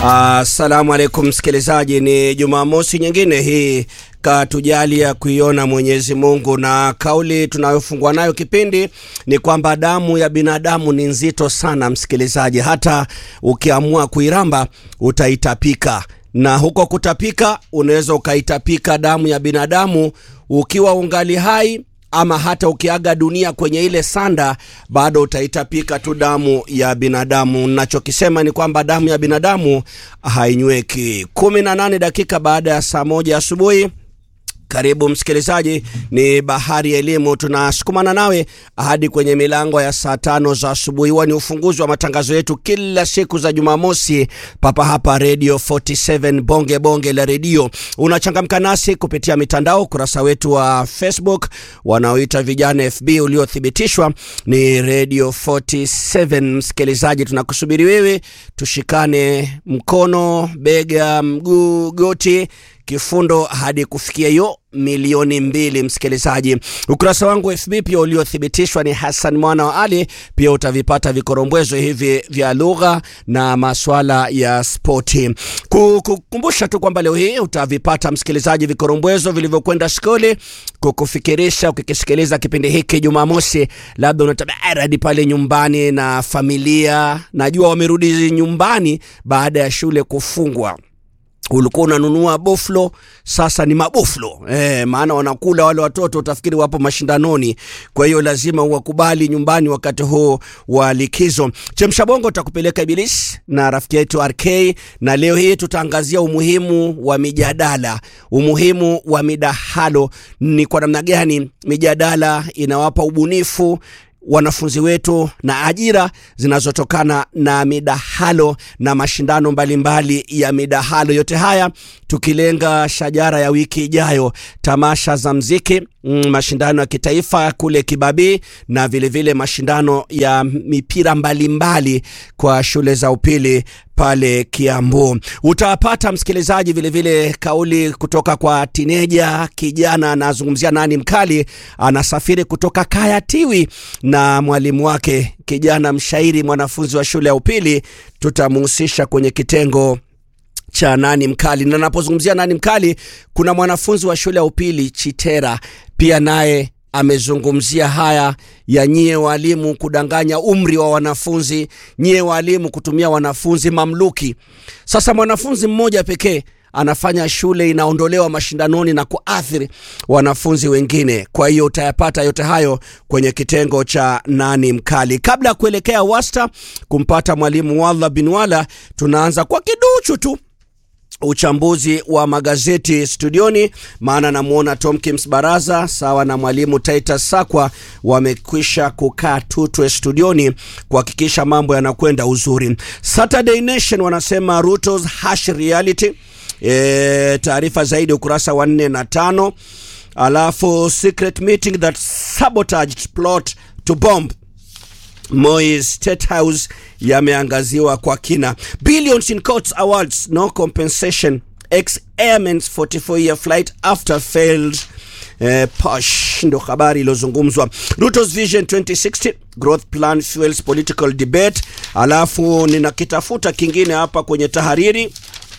Assalamu alaikum msikilizaji, ni Jumamosi nyingine hii katujalia kuiona Mwenyezi Mungu, na kauli tunayofungua nayo kipindi ni kwamba damu ya binadamu ni nzito sana msikilizaji, hata ukiamua kuiramba utaitapika, na huko kutapika unaweza ukaitapika damu ya binadamu ukiwa ungali hai ama hata ukiaga dunia kwenye ile sanda bado utaitapika tu damu ya binadamu. Nachokisema ni kwamba damu ya binadamu hainyweki. kumi na nane dakika baada ya saa moja asubuhi. Karibu msikilizaji, ni Bahari ya Elimu, tunasukumana nawe hadi kwenye milango ya saa tano za asubuhi. Huwa ni ufunguzi wa matangazo yetu kila siku za Jumamosi papa hapa Radio 47 bonge bonge la redio. Unachangamka nasi kupitia mitandao, ukurasa wetu wa Facebook wanaoita vijana FB uliothibitishwa ni Radio 47. Msikilizaji, tunakusubiri wewe, tushikane mkono, bega, mguu, goti kifundo hadi kufikia hiyo milioni mbili. Msikilizaji, ukurasa wangu FB pia uliothibitishwa ni Hassan Mwana wa Ali. Pia utavipata vikorombwezo hivi vya lugha na maswala ya spoti. Kukukumbusha tu kwamba leo hii utavipata msikilizaji, vikorombwezo vilivyokwenda skuli kukufikirisha ukikisikiliza kipindi hiki Jumamosi. Labda unatabari pale nyumbani na familia, najua wamerudi nyumbani baada ya shule kufungwa ulikuwa unanunua boflo, sasa ni maboflo eh, maana wanakula wale watoto, utafikiri wapo mashindanoni. Kwa hiyo lazima uwakubali nyumbani wakati huu wa likizo. Chemsha Bongo utakupeleka Ibilisi na rafiki yetu RK, na leo hii tutaangazia umuhimu wa mijadala, umuhimu wa midahalo. Ni kwa namna gani mijadala inawapa ubunifu wanafunzi wetu na ajira zinazotokana na midahalo na mashindano mbalimbali mbali ya midahalo. Yote haya tukilenga shajara ya wiki ijayo, tamasha za mziki mm, mashindano ya kitaifa kule Kibabii na vilevile vile mashindano ya mipira mbalimbali mbali kwa shule za upili pale Kiambu. Utapata msikilizaji, vilevile vile kauli kutoka kwa tineja kijana, anazungumzia nani mkali, anasafiri kutoka Kayatiwi na mwalimu wake kijana mshairi, mwanafunzi wa shule ya upili. Tutamuhusisha kwenye kitengo cha nani mkali, na napozungumzia nani mkali, kuna mwanafunzi wa shule ya upili Chitera pia naye amezungumzia haya ya nyie walimu kudanganya umri wa wanafunzi, nyie walimu kutumia wanafunzi mamluki. Sasa mwanafunzi mmoja pekee anafanya shule inaondolewa mashindanoni na kuathiri wanafunzi wengine. Kwa hiyo utayapata yote hayo kwenye kitengo cha nani mkali. Kabla ya kuelekea wasta kumpata mwalimu Walla bin Wala, tunaanza kwa kiduchu tu uchambuzi wa magazeti studioni, maana namwona Tomkins Baraza sawa na mwalimu Titus Sakwa wamekwisha kukaa tutwe studioni kuhakikisha mambo yanakwenda uzuri. Saturday Nation wanasema Ruto's harsh reality. E, taarifa zaidi ukurasa wa nne na tano. Alafu secret meeting that sabotaged plot to bomb Moi State House yameangaziwa kwa kina. Billions in courts awards no compensation ex airmen's 44 year flight after failed eh, posh ndo habari iliyozungumzwa. Ruto's Vision 2060 growth plan fuels political debate. Alafu ninakitafuta kingine hapa kwenye tahariri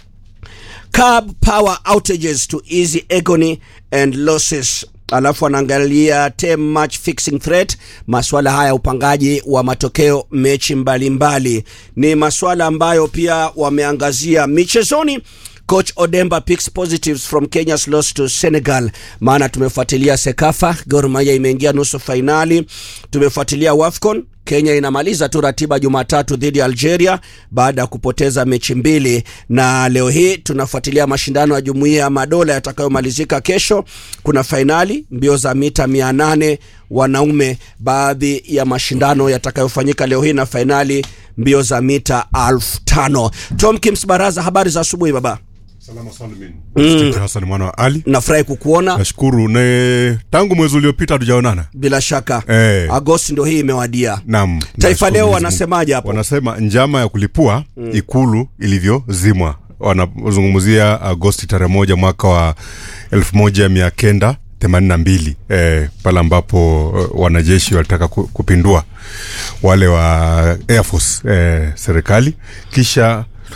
curb power outages to easy agony and losses alafu anaangalia term match fixing threat. Maswala haya upangaji wa matokeo mechi mbalimbali mbali. Ni maswala ambayo pia wameangazia michezoni. Coach Odemba picks positives from Kenya's loss to Senegal. Maana tumefuatilia Sekafa, Gor Mahia imeingia nusu fainali. Tumefuatilia Wafcon, Kenya inamaliza tu ratiba Jumatatu dhidi ya Algeria baada ya kupoteza mechi mbili, na leo hii tunafuatilia mashindano ya Jumuiya ya Madola yatakayomalizika kesho. Kuna fainali mbio za mita 800 wanaume, baadhi ya mashindano yatakayofanyika leo hii na fainali mbio za mita elfu tano. Tom Kims Baraza, habari za asubuhi baba. Salama salmin. Mm. Hassan mwana wa Ali. Nafurahi kukuona. Nashukuru. Ne tangu mwezi uliopita hatujaonana. Bila shaka. Eh. Agosti ndio hii imewadia. Naam. Taifa Nashukuru Leo Mwenyezi wanasemaje hapo? Wanasema njama ya kulipua mm. ikulu ilivyozimwa. Wanazungumzia Agosti tarehe moja mwaka wa elfu moja mia kenda themanini na mbili eh, pale ambapo eh, wanajeshi walitaka ku- kupindua wale wa Air Force eh, serikali kisha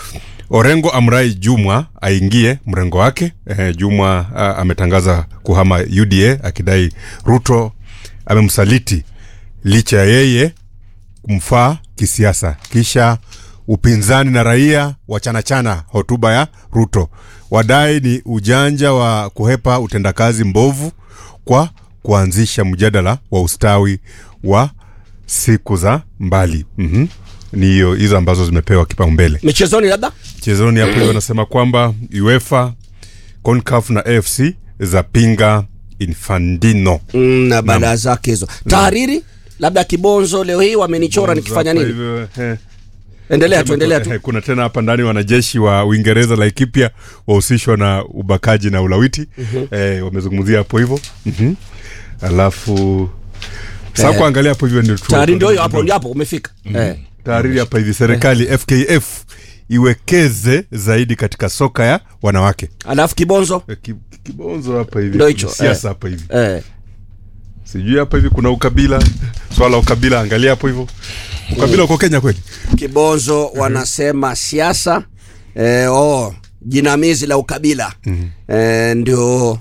Orengo amrai Jumwa aingie mrengo wake. Eh, Jumwa ah, ametangaza kuhama UDA akidai Ruto amemsaliti licha ya yeye kumfaa kisiasa. Kisha upinzani na raia wachanachana hotuba ya Ruto, wadai ni ujanja wa kuhepa utendakazi mbovu kwa kuanzisha mjadala wa ustawi wa siku za mbali. mm Ni hiyo hizo ambazo zimepewa kipaumbele michezoni labda chezoni hapo hiyo wanasema kwamba UEFA, CONCACAF na AFC zapinga Infantino. mm, na baada zake hizo tahariri labda kibonzo leo hii wamenichora nikifanya Hapa nini hivyo, eh, endelea tu endelea tu eh, kuna tena hapa ndani wanajeshi wa Uingereza Laikipia wahusishwa na ubakaji na ulawiti eh, wamezungumzia hapo hivyo mm alafu sasa Eh, kuangalia hapo hivyo ndio tu- tahariri ndio hiyo hapo ndio hapo umefika eh. tahariri hapa hivi serikali FKF iwekeze zaidi katika soka ya wanawake alafu kibonzo Eh, ki- kibonzo hapa hivi Ndio hicho, siasa eh. hapa hivi eh. sijui hapa hivi kuna ukabila swala la ukabila angalia hapo hivyo ukabila uko Kenya kweli kibonzo wanasema siasa eh, oh, jinamizi la ukabila eh, ndio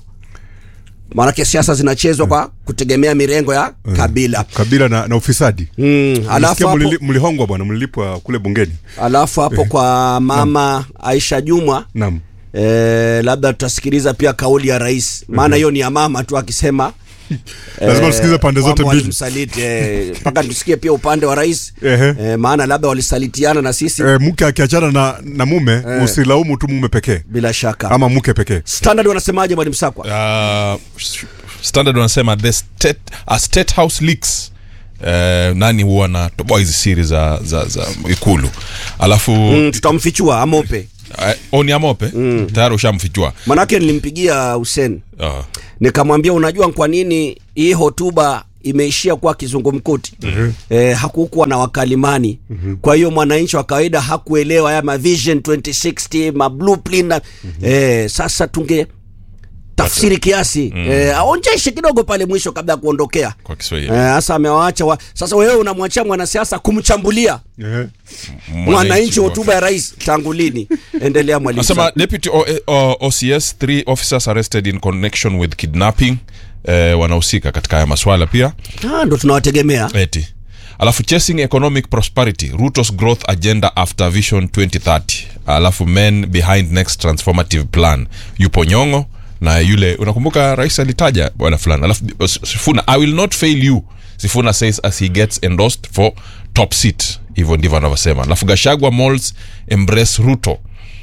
maanake siasa zinachezwa kwa kutegemea mirengo ya kabila kabila na, na ufisadi mm, alafu Nisikia hapo, mlili- mlihongwa bwana mlilipwa kule bungeni alafu hapo kwa mama Aisha Jumwa naam eh, labda tutasikiliza pia kauli ya rais maana hiyo ni ya mama tu akisema lazima tusikize pande zote kwamba mbili walimsaliti eh, mpaka tusikie pia upande wa rais Ehe. eh, maana labda walisalitiana na sisi e, mke akiachana na, na mume usilaumu tu mume pekee bila shaka ama mke pekee standard wanasemaje mwalimu sakwa uh, standard wanasema the state, uh, state house leaks Uh, nani huwa na toboa hizi siri za, za, za ikulu alafu mm. mm, tutamfichua amope uh, oni amope mm. tayari ushamfichua manake nilimpigia Hussein uh, nikamwambia unajua kwa nini hii hotuba imeishia kuwa kizungumkuti mm-hmm. eh, hakukuwa na wakalimani mm-hmm. kwa hiyo mwananchi wa kawaida hakuelewa haya ma vision 2060 ma blueprint na, mm-hmm. eh, sasa tunge tafsiri kiasi mm. eh, aonjeshe kidogo pale mwisho kabla ya kuondokea kwa kiswahili Eh, sasa amewaacha wa, sasa wewe unamwachia mwanasiasa kumchambulia Ehe. mwananchi wa- hotuba ya rais tangu lini endelea mwalimu Nasema Sa- deputy o, o, OCS three officers arrested in connection with kidnapping eh, wanahusika katika haya maswala pia Ah, ndo tunawategemea eti alafu chasing economic prosperity ruto's growth agenda after vision 2030 alafu men behind next transformative plan yupo nyongo na yule unakumbuka rais alitaja bwana fulani alafu sifuna i will not fail you sifuna says as he gets endorsed for top seat hivyo ndivyo anavyosema alafu gashagwa malls embrace ruto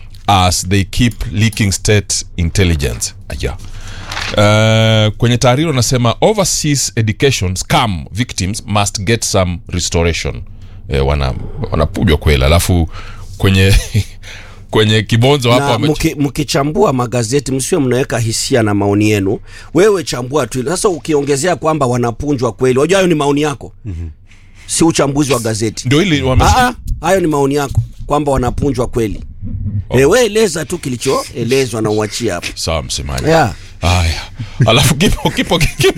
as they keep leaking state intelligence aya Uh, kwenye taariri wanasema overseas education scam victims must get some restoration eh, wana wanapujwa kweli alafu kwenye kwenye kibonzo hapo na wame- mki- mkichambua magazeti msiwe mnaweka hisia na maoni yenu wewe chambua tu sasa ukiongezea kwamba wanapunjwa kweli wajua hayo ni maoni yako mm-hmm. si uchambuzi wa gazeti ndio hili wame- Ah, ah, hayo ni maoni yako kwamba wanapunjwa kweli oh. e, we eleza tu kilichoelezwa na uachie hapo sawa msemaji yeah. haya alafu kipo kipo kipo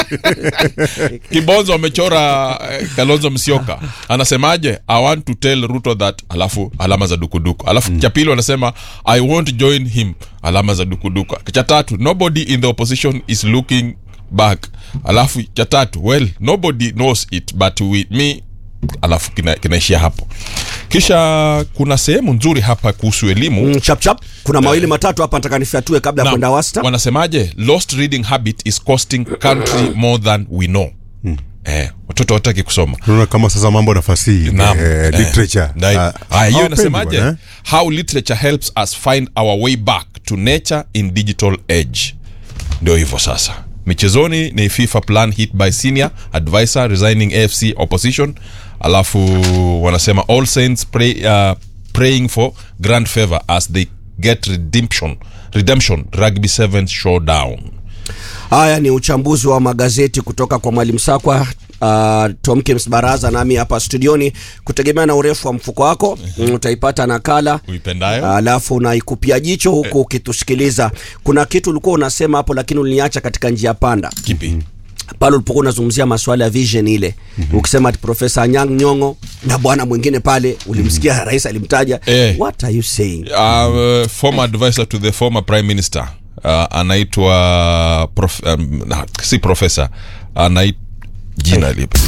kibonzo amechora eh, kalonzo msioka anasemaje i want to tell ruto that alafu alama za dukuduku alafu cha pili wanasema i won't join him alama za dukuduku cha tatu nobody in the opposition is looking back alafu cha tatu well nobody knows it but we, me alafu kina- kinaishia hapo kisha kuna sehemu nzuri hapa kuhusu elimu mm, chap chap kuna mawili matatu hapa nataka nifyatue kabla ya Naam. kwenda wasta wanasemaje lost reading habit is costing country more than we know eh, watoto wataki kusoma unaona kama sasa mambo na fasihi Naam. eh, Eh, literature ndai- Ah, Haya, hiyo hawapendi inasemaje bwana, eh? how literature helps us find our way back to nature in digital age ndio hivyo sasa michezoni ni fifa plan hit by senior advisor resigning afc opposition alafu wanasema all saints pray, uh, praying for grand favor as they get redemption redemption rugby 7 showdown haya ni uchambuzi wa magazeti kutoka kwa mwalimu sakwa Uh, tomkins baraza nami hapa studioni kutegemea na urefu wa mfuko wako mm, utaipata nakala uipendayo alafu unaikupia jicho huku ukitusikiliza kuna kitu ulikuwa unasema hapo lakini uliniacha katika njia panda kipi pale ulipokuwa unazungumzia masuala ya vision ile mm-hmm. ukisema ati profesa anyang nyongo na bwana mwingine pale ulimsikia mm-hmm. rais alimtaja Eh. what are you saying uh, former advisor to the former prime minister uh, anaitwa prof, um, na, si profesa anait jina lipi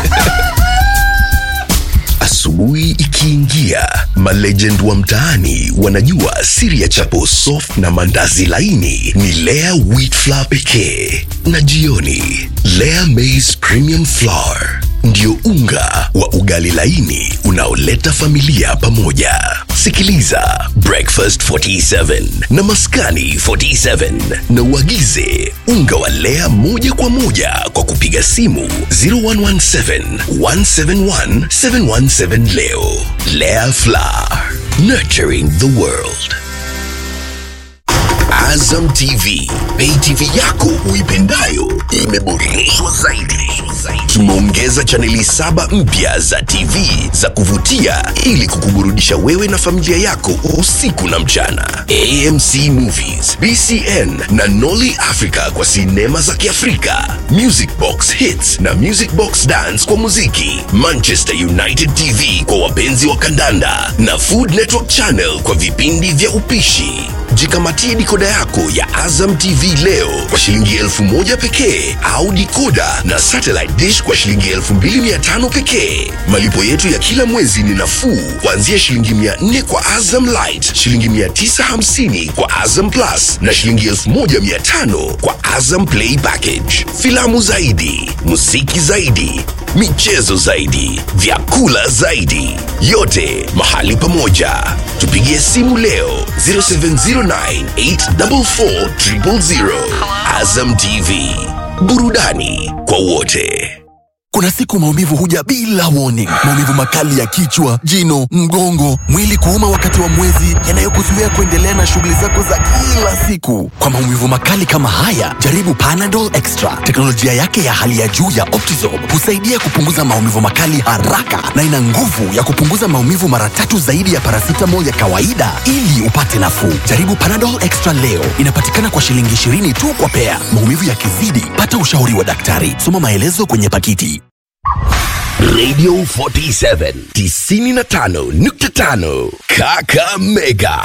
Asubuhi ikiingia, malegend wa mtaani wanajua siri ya chapo soft na mandazi laini ni Lea wheat flour pekee, na jioni Lea maize premium flour ndio unga wa ugali laini unaoleta familia pamoja. Sikiliza Breakfast 47 na Maskani 47 na uagize unga wa Lea moja kwa moja kwa kupiga simu 0117 171 717 leo. Lea Flour, nurturing the world. Azam TV, pay TV yako uipendayo imeboreshwa zaidi. Tumeongeza chaneli saba mpya za TV za kuvutia ili kukuburudisha wewe na familia yako usiku na mchana. AMC Movies, BCN na Nolly Africa kwa sinema za Kiafrika, Music Box Hits na Music Box Dance kwa muziki, Manchester United TV kwa wapenzi wa kandanda na Food Network Channel kwa vipindi vya upishi. Jikamatie dikoda yako ya Azam TV leo kwa shilingi elfu moja pekee au dikoda na satellite dish kwa shilingi elfu mbili mia tano pekee. Malipo yetu ya kila mwezi ni nafuu kuanzia shilingi mia nne kwa Azam Light, shilingi mia tisa hamsini kwa Azam Plus na shilingi elfu moja mia tano kwa Azam Play Package. Filamu zaidi, muziki zaidi, michezo zaidi, vyakula zaidi, yote mahali pamoja. Tupigie simu leo 0709844000. Azam TV, burudani kwa wote. Kuna siku maumivu huja bila warning. Maumivu makali ya kichwa, jino, mgongo, mwili kuuma wakati wa mwezi, yanayokuzuia kuendelea na shughuli zako za kila siku. Kwa maumivu makali kama haya, jaribu Panadol Extra. Teknolojia yake ya hali ya juu ya Optizorb husaidia kupunguza maumivu makali haraka na ina nguvu ya kupunguza maumivu mara tatu zaidi ya paracetamol ya kawaida ili upate nafuu. Jaribu Panadol Extra leo. Inapatikana kwa shilingi 20 tu kwa pea. Maumivu yakizidi, pata ushauri wa daktari. Soma maelezo kwenye pakiti. Radio 47 95.5 Kakamega.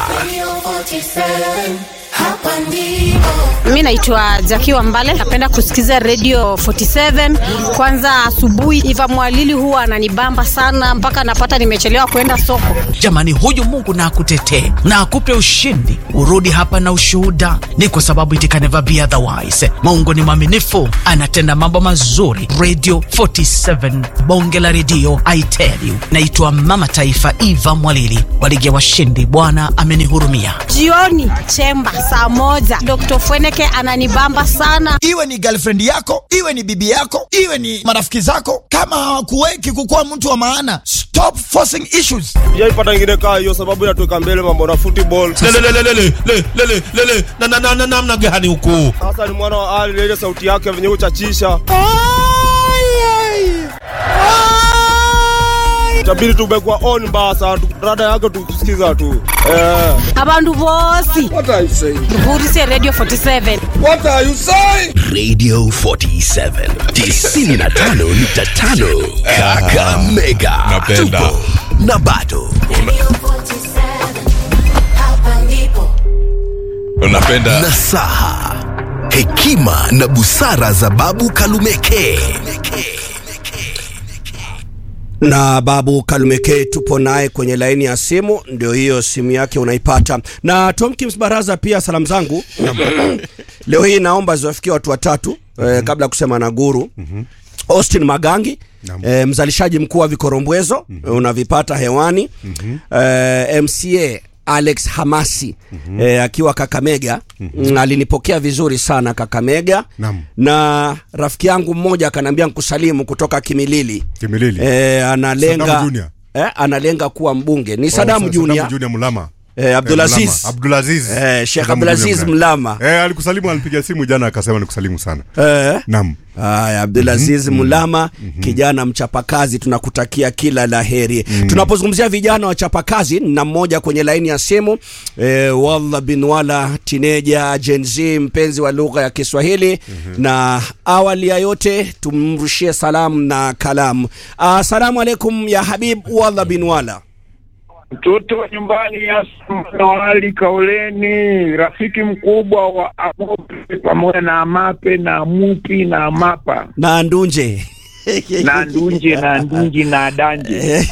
Mi naitwa Jaki Wambale, napenda kusikiza Radio 47 kwanza asubuhi. Iva Mwalili huwa ananibamba sana mpaka napata nimechelewa kwenda soko. Jamani, huyu Mungu na akutetee na akupe ushindi, urudi hapa na ushuhuda. Ni kwa sababu it can never be otherwise. Mungu ni mwaminifu, anatenda mambo mazuri. Radio 47 bonge la redio, I tell you. Naitwa Mama Taifa Eva Mwalili wa ligi ya washindi. Bwana amenihurumia. Jioni chemba saa moja, Dr. Fweneke ananibamba sana. iwe ni girlfriend yako iwe ni bibi yako iwe ni marafiki zako kama hawakuweki kukuwa mtu wa maana stop forcing issues sijaipata ingine kaa hiyo sababu inatuweka mbele mambo na football lelelelelelelelelele na na na na namna gani huku sasa ni mwana wa ali na ile sauti yake venye uchachisha tabidi tumekuwa on basa rada yake tukusikiza tu eh. Abandu bosi What are you saying? vurise Radio 47. What are you saying? Radio 47 95.5 Kakamega. Napenda. Tupo na bado unapenda nasaha, hekima na busara za Babu Kalumeke. na babu kalumeke tupo naye kwenye laini ya simu ndio hiyo simu yake unaipata na tomkins baraza pia salamu zangu leo hii naomba ziwafikia watu watatu eh, kabla ya kusema na guru austin magangi eh, mzalishaji mkuu wa vikorombwezo mm-hmm. unavipata hewani mm-hmm. eh, mca alex hamasi mm-hmm. eh, akiwa kakamega mm-hmm. alinipokea vizuri sana kakamega Naam. na rafiki yangu mmoja akaniambia nkusalimu kutoka kimilili Kimilili. eh, analenga Saddam Junior. eh, analenga kuwa mbunge ni Sadamu Oh, Sa- Junior Saddam Junior Mulama. eh, Abdulaziz Mlama. Abdulaziz. Eh, Sheikh Mzee Abdulaziz Mgumu Mlama. Eh, alikusalimu alipiga simu jana akasema nikusalimu sana. eh. Naam. Haya, Abdulaziz Mulama, kijana mchapakazi, tunakutakia kila la heri. Tunapozungumzia vijana wachapakazi, na mmoja kwenye laini ya simu eh, Wallah bin Wala, tineja Gen Z, mpenzi wa lugha ya Kiswahili. Na awali ya yote tumrushie salamu na kalamu. Assalamu alaikum ya Habib Wallah bin Wala. mtoto wa nyumbani Nawali Kaoleni, rafiki mkubwa wa Amope pamoja na Amape na Amupi na Amapa na Ndunje na Ndunje na Ndunji na Danje.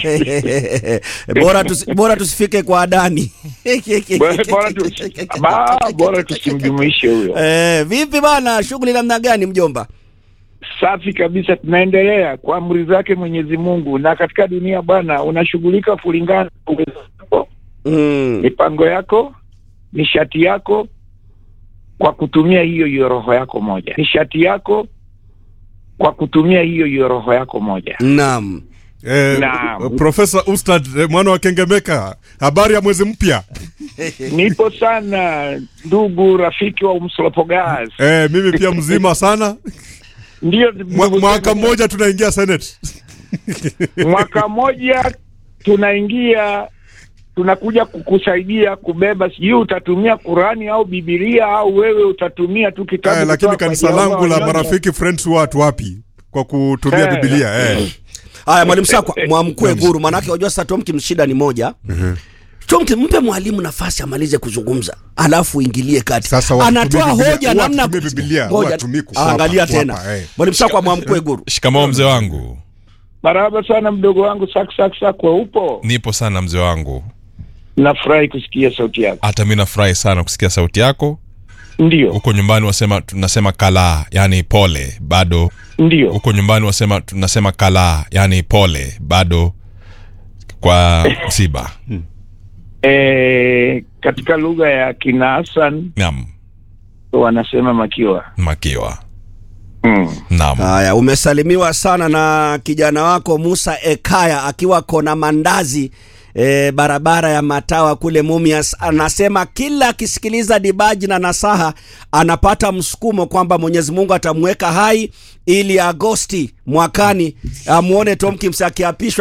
bora, tusi, bora tusifike kwa Adani. Bora- bora tu- ba- bora tusimjumuishe huyo. Eh, vipi bana, shughuli namna gani mjomba? Safi kabisa, tunaendelea kwa amri zake Mwenyezi Mungu, na katika dunia bwana, unashughulika kulingana na uwezo wako, Mm. mipango yako, nishati yako, kwa kutumia hiyo hiyo roho yako moja, nishati yako kwa kutumia hiyo hiyo roho yako moja. Naam. Eh, Naam. Profesa Ustad eh, mwana wa Kengemeka, habari ya mwezi mpya? Nipo sana ndugu rafiki wa Umslopogas. Eh, mimi pia mzima sana. Ndio Mwa- Mwaka mmoja tunaingia Senate. mwaka mmoja tunaingia tunakuja kukusaidia kubeba, sijui utatumia Qurani au Bibilia au wewe utatumia tu kitabu Eh, lakini kutoka kanisa kwa Jehova langu la Wanyonyi. marafiki friends watu wapi kwa kutumia Eh. Biblia eh. Haya, mwalimu Sakwa, mwamkue guru, manake wajua sasa Tomkins shida ni moja. Tomkins, mpe mwalimu nafasi amalize kuzungumza, alafu uingilie kati. Sasa watumie Anatoa Biblia, hoja huwa namna watumie Biblia, Ngoja, huwa watumie kukwapa, angalia kukwapa, tena. eh. Mwalimu Sakwa, mwamkue guru. shikamoo mzee wangu Marahaba sana mdogo wangu sak sak sakwa, upo? nipo sana mzee wangu Nafurahi kusikia sauti yako. hata mi nafurahi sana kusikia sauti yako Ndio, huko nyumbani wasema tunasema kalaa yani pole bado ndio. huko nyumbani wasema tunasema kalaa yani pole bado kwa msiba E, katika lugha ya kina Hassan naam wanasema makiwa. makiwa Mm. naam Haya, umesalimiwa sana na kijana wako Musa Ekaya akiwa kona mandazi e, barabara ya Matawa kule Mumias. Anasema kila akisikiliza dibaji na nasaha anapata msukumo kwamba Mwenyezi Mungu atamweka hai ili Agosti mwakani amuone Tomkins akiapishwa